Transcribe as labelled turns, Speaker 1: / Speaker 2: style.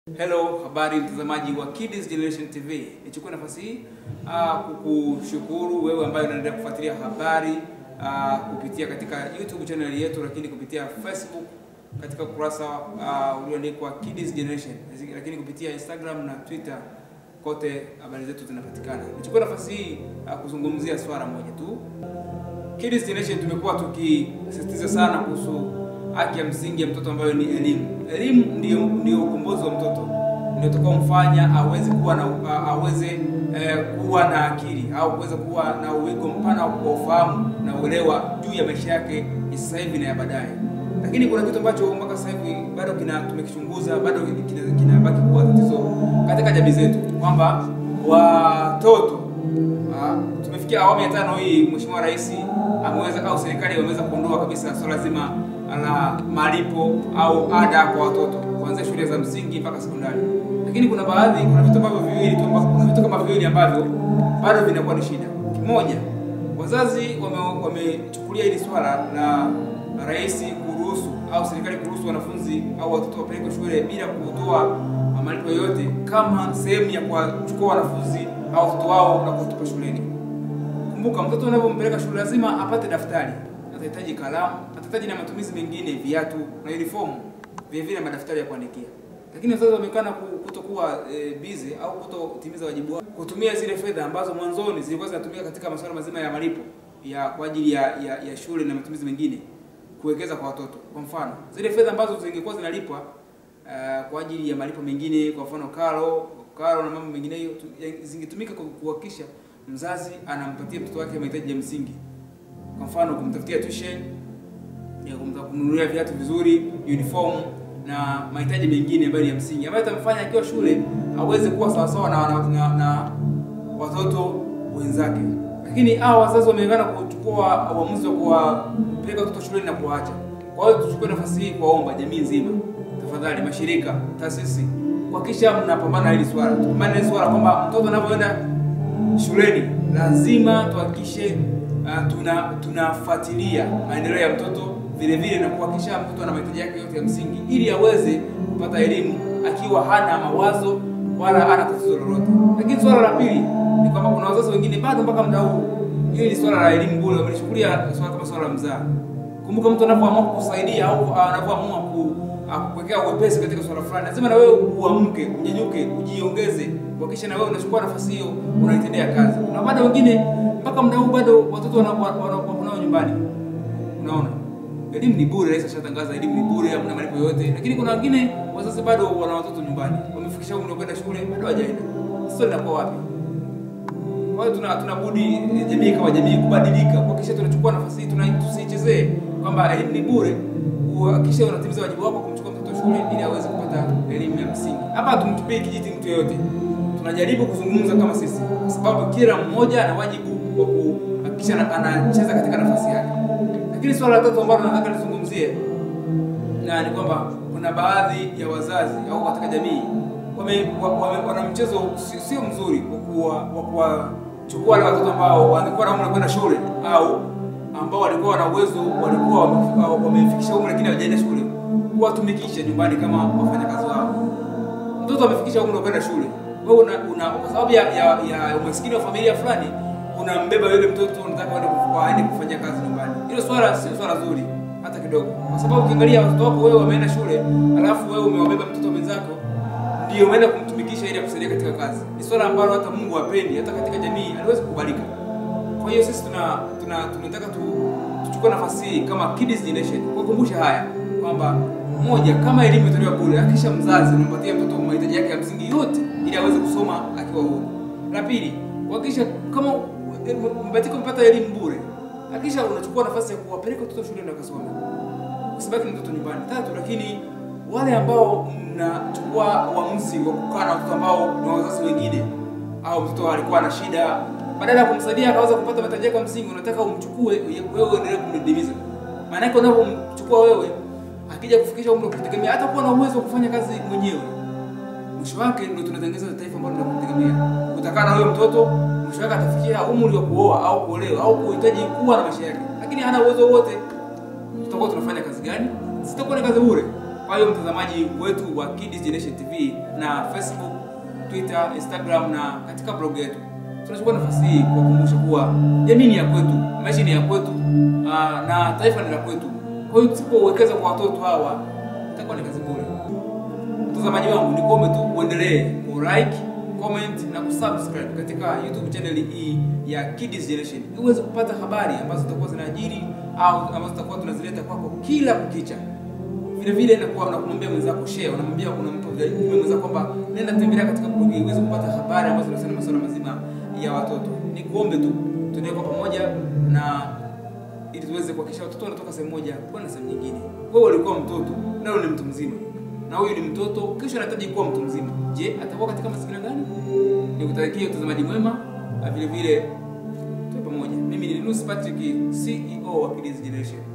Speaker 1: Hello, habari mtazamaji wa Kids Generation TV. Nichukue nafasi hii uh, kukushukuru wewe ambaye unaendelea kufuatilia habari uh, kupitia katika YouTube channel yetu, lakini kupitia Facebook katika ukurasa uh, ulioandikwa Kids Generation, lakini kupitia Instagram na Twitter kote habari zetu zinapatikana. Nichukue nafasi hii uh, kuzungumzia swala moja tu. Kids Generation tumekuwa tukisisitiza sana kuhusu haki ya msingi ya mtoto ambayo ni elimu. Elimu ndio ndio ukombozi wa mtoto, ndio utakaomfanya aweze kuwa na aweze eh, kuwa na akili au kuweza kuwa na uwigo mpana wa ufahamu na uelewa juu ya maisha yake ya sasa hivi na ya baadaye. Lakini kuna kitu ambacho mpaka sasa hivi bado kina tumekichunguza, bado kinabaki kina kuwa tatizo katika jamii zetu, kwamba watoto uh, tumefikia awamu ya tano hii, Mheshimiwa Rais ameweza au serikali wameweza kuondoa kabisa swala so zima la malipo au ada kwa watoto kuanzia shule za msingi mpaka sekondari. Lakini kuna baadhi, kuna vitu ambavyo viwili tu, kuna vitu kama viwili ambavyo bado vinakuwa ni shida. Kimoja, wazazi wamechukulia wame hili swala la rais kuruhusu au serikali kuruhusu wanafunzi au watoto wapelekwe shule bila kutoa malipo yoyote kama sehemu ya kuwachukua wanafunzi au watoto wao na kuwatupa shuleni. Kumbuka, mtoto unapompeleka shule lazima apate daftari atahitaji kalamu, atahitaji na matumizi mengine, viatu na uniform, vile vile madaftari ya kuandikia. Lakini wazazi wameonekana kutokuwa e, busy au kutotimiza wajibu wao, kutumia zile fedha ambazo mwanzoni zilikuwa zinatumika katika masuala mazima ya malipo ya kwa ajili ya, ya, ya shule na matumizi mengine kuwekeza kwa watoto. Kwa mfano, zile fedha ambazo zingekuwa zinalipwa uh, kwa ajili ya malipo mengine, kwa mfano karo, karo na mambo mengineyo zingetumika kuhakikisha mzazi anampatia mtoto wake mahitaji ya msingi kwa mfano kumtafutia tuition ya kumnunulia viatu vizuri, uniform na mahitaji mengine ambayo ni ya msingi ambayo itamfanya akiwa shule aweze kuwa sawasawa na, na, na, na watoto wenzake. Lakini hao wazazi wameungana kuchukua uamuzi wa kuwapeleka watoto shuleni na kuwaacha. Kwa hiyo tuchukue nafasi hii kuwaomba jamii nzima, tafadhali, mashirika, taasisi, kuhakikisha mnapambana hili swala, tupambane hili swala kwamba mtoto anapoenda shuleni lazima tuhakikishe Uh, tuna tunafuatilia maendeleo ya mtoto vile vile na kuhakikisha mtoto ana mahitaji yake yote ya msingi ili aweze kupata elimu akiwa hana mawazo wala hana tatizo lolote. Lakini swala la pili ni kwamba kuna wazazi wengine bado mpaka muda huu hili ni swala la elimu bure wamelichukulia swala kama swala la mzaa. Kumbuka, mtu anapoamua kukusaidia au anapoamua kukuwekea uwepesi katika swala fulani, lazima na wewe uamke, unyanyuke, ujiongeze, kuhakikisha na wewe unachukua nafasi hiyo unaitendea kazi. Kuna bado wengine mpaka muda huu bado watoto wanao nyumbani. Unaona, elimu ni bure, rais ashatangaza elimu ni bure, hamna malipo yoyote, lakini kuna wengine wazazi bado wana watoto nyumbani, wamefikisha umri wa kwenda shule bado hawajaenda. Sasa linakuwa wapi? Kwa hiyo tuna tunabudi jamii kama jamii kubadilika, kuhakikisha tunachukua nafasi hii, tusichezee kwamba elimu ni bure, uhakikishe unatimiza wajibu wako kumchukua mtoto shule ili aweze kupata elimu ya msingi. Hapa hatumtupii kijiti mtu yeyote, tunajaribu kuzungumza kama sisi, kwa sababu kila mmoja ana wajibu wa kuhakikisha anacheza katika nafasi yake. Lakini swala la tatu ambalo nataka nizungumzie na ni kwamba kuna baadhi ya wazazi au katika jamii wame, wame, wana mchezo sio mzuri wa kuwachukua wale watoto ambao walikuwa na umri kwenda shule au ambao walikuwa na uwezo walikuwa wamefikisha umri lakini hawajaenda shule, kuwatumikisha nyumbani kama wafanyakazi wao. Mtoto amefikisha umri wa kwenda shule, wewe una, una kwa sababu ya, ya, ya umaskini wa familia fulani unambeba yule mtoto, unataka aende kufanya kazi nyumbani. Hilo swala sio swala zuri hata kidogo, kwa sababu ukiangalia watoto wako wewe wameenda shule, alafu wewe umewabeba mtoto mwenzako ndio umeenda kumtumikisha ili akusaidia katika kazi. Ni swala ambalo hata Mungu hapendi, hata katika jamii haliwezi kukubalika. Kwa hiyo sisi tuna tuna tunataka tu, tuchukue nafasi hii kama Kids Generation kukumbusha haya kwamba moja, kama elimu itolewa bure, hakikisha mzazi unampatia mtoto mahitaji yake ya msingi yote ili aweze kusoma akiwa huru. La pili, kuhakikisha kama mbatika mpata elimu bure, hakikisha unachukua nafasi ya kuwapeleka watoto shule na kusoma, usibaki mtoto nyumbani. Tatu, lakini wale ambao mnachukua uamuzi wa kukaa na watoto ambao ni wazazi wengine au mtoto alikuwa na shida, badala ya kumsaidia akaweza kupata mahitaji yake ya msingi, unataka umchukue wewe uendelee kumdidimiza. Maana yake unapomchukua wewe, akija kufikisha umri wa kujitegemea, hata kuwa na uwezo wa kufanya kazi mwenyewe, mwisho wake ndio tunatengeneza taifa ambalo tunakutegemea. Utakaa na huyo mtoto, mwisho wake atafikia umri wa kuoa au kuolewa au kuhitaji kuwa na maisha yake, lakini hana uwezo wote, tutakuwa tunafanya kazi gani? Sitakuwa ni kazi bure. Kwa hiyo mtazamaji wetu wa Kids Generation TV na Facebook, Twitter, Instagram na katika blog yetu, tunachukua nafasi hii kuwakumbusha kuwa jamii ni ya kwetu, maisha ni ya kwetu, aa, na taifa ni la kwetu. Kwa hiyo tusipowekeza kwa watoto hawa itakuwa ni kazi bure. Mtazamaji wangu, ni kuombe tu uendelee ku like, comment na kusubscribe katika YouTube channel hii ya Kids Generation ili uweze kupata habari ambazo zitakuwa zinajiri au ambazo tutakuwa tunazileta kwako kila kukicha. Vile vile nakuwa unakumwambia mwenzako share, unamwambia kuna mtu mwenzako kwamba nenda tembelea katika blog hii uweze kupata habari ambazo zinahusiana na masuala mazima ya watoto. Ni kuombe tu tuendelee kwa pamoja na ili tuweze kuhakikisha watoto wanatoka sehemu moja kwenda sehemu nyingine. Wewe ulikuwa mtoto, leo ni mtu mzima, na huyu ni mtoto, kesho anahitaji kuwa mtu mzima. Je, atakuwa katika mazingira gani? Nikutakia utazamaji mwema, na vile vile tuwe pamoja. Mimi ni Linus Patrick, CEO wa Kids Generation.